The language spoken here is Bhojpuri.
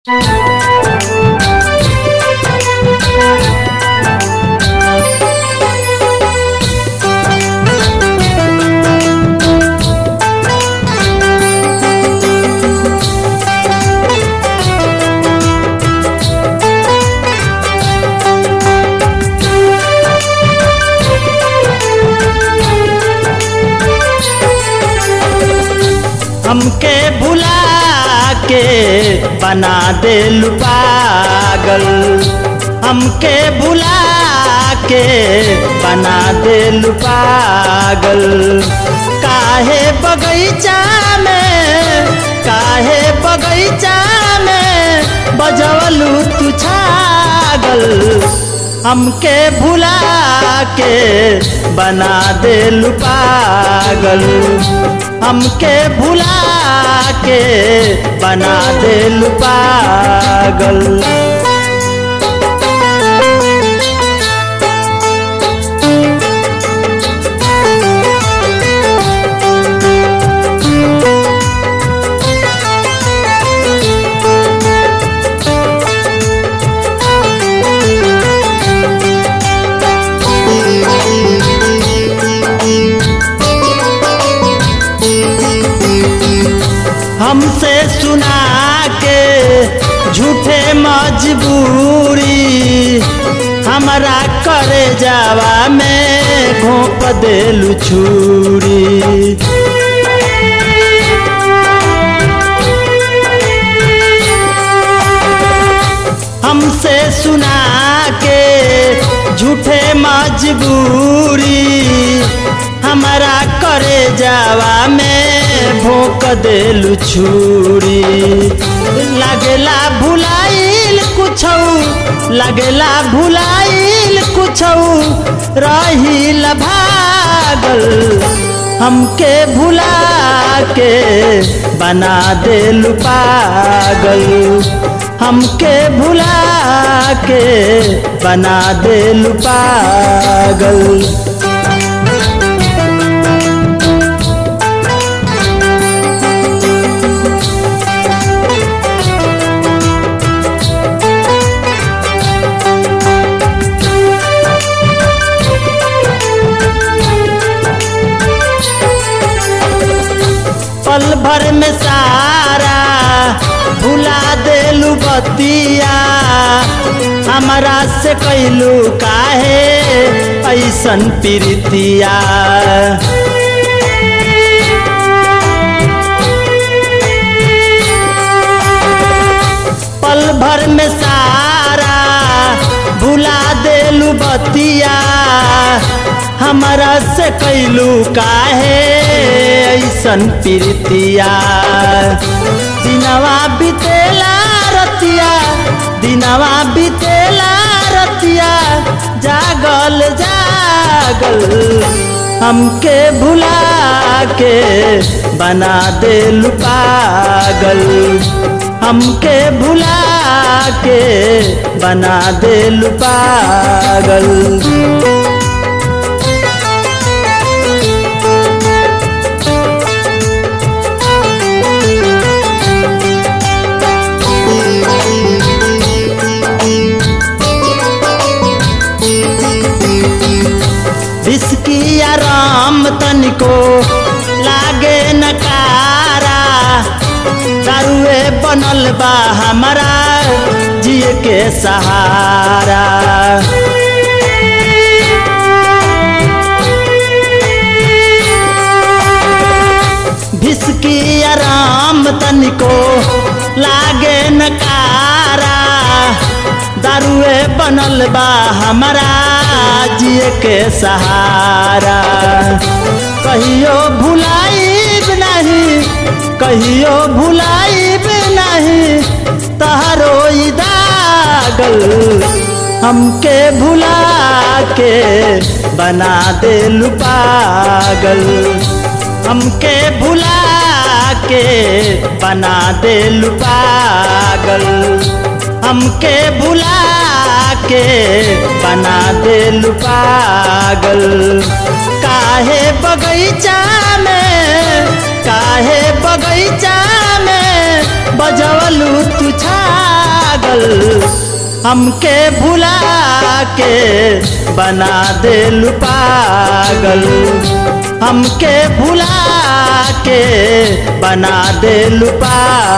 हमके भुला के बना दे पागल हमके भुला के बना दे पागल काहे बगीचा में काहे बगीचा में बजवलू तू छागल हमके भुला के बना दे पागल हमके भुला के बना दे पागल हमसे सुना के झूठे मजबूरी हमारा करे जावा में घोप देलू छुरी हमसे सुना के झूठे मजबूरी हमारा करे जावा में भोंक देलू छुरी लगेला भुलाइल कुछ लगेला भुलाइल कुछ रही भागल हमके भुला के बना देलू पागल हमके भुला के बना देलू पागल पल भर में सारा भुला देलू बतिया हमारा से कैलू काहे ऐसन प्रीतिया पल भर में सारा भुला देलू बतिया हमारा से कैलू काहे ऐसन प्रीतिया दिनवा बितेला रतिया दिनवा बितेला रतिया जागल जागल हमके भुला के बना दे पागल हमके भुला के बना दे पागल विस्की आराम तनिको लागे नकारा दारुए बनल बा हमारा जिए के सहारा भिसकी आराम तनिको लागे नकारा दारुए बनल बा हमारा जिए के सहारा कहियो भुलाइब नहीं कहियो भुलाइब नहीं तहरो दागल हमके भुला के बना दे पागल हमके भुला के बना दे पागल हमके भुला के बना दे पागल काहे बगीचा में काहे बगीचा में बजवलू तू छागल हमके भुला के बना दे पागल हमके भुला के बना दे पागल